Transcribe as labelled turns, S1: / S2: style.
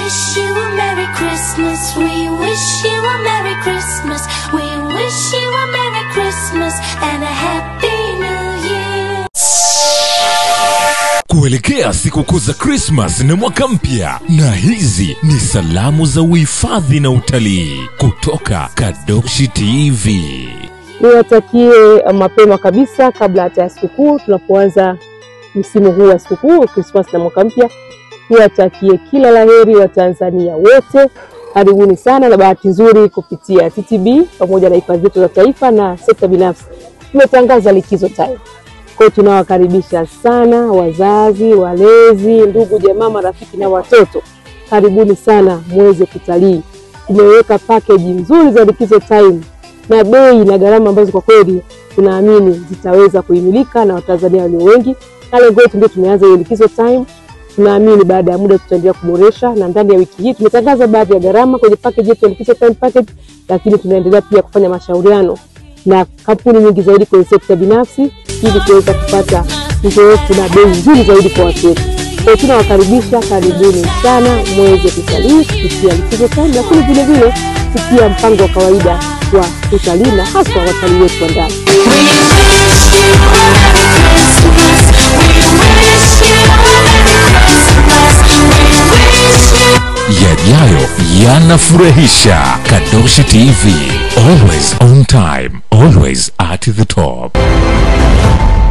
S1: wish you a Merry Christmas. We wish you a Merry Christmas. We wish you a Merry Christmas and a Happy New Year.
S2: kuelekea sikukuu za krismas na mwaka mpya na hizi ni salamu za uhifadhi na utalii kutoka kadoshi tv
S3: niwatakie mapema kabisa kabla hata ya sikukuu tunapoanza msimu huu wa sikukuu krismas na mwaka mpya niwatakie kila laheri wa tanzania wote karibuni sana na bahati nzuri kupitia ttb pamoja na hifadhi zetu za taifa na sekta binafsi tumetangaza likizo time kwao tunawakaribisha sana wazazi walezi ndugu jamaa marafiki na watoto karibuni sana muweze kutalii tumeweka pakeji nzuri za likizo time na bei na gharama ambazo kwa kweli tunaamini zitaweza kuimilika na watanzania walio wengi na lengo letu ndio tumeanza hiyo likizo time tunaamini baada ya muda tutaendelea kuboresha na ndani ya wiki hii tumetangaza baadhi ya gharama kwenye package yetu ya likizo time package lakini tunaendelea pia kufanya mashauriano na kampuni nyingi zaidi kwenye sekta binafsi ili kuweza kupata uzoefu na bei nzuri zaidi kwa watu wetu kwao tunawakaribisha karibuni sana mweze kutalii kupitia likizo time lakini vile vile kupitia mpango wa kawaida wa utalii na haswa watalii wetu wa ndani
S2: yajayo yanafurahisha kadoshi tv always on time always at the top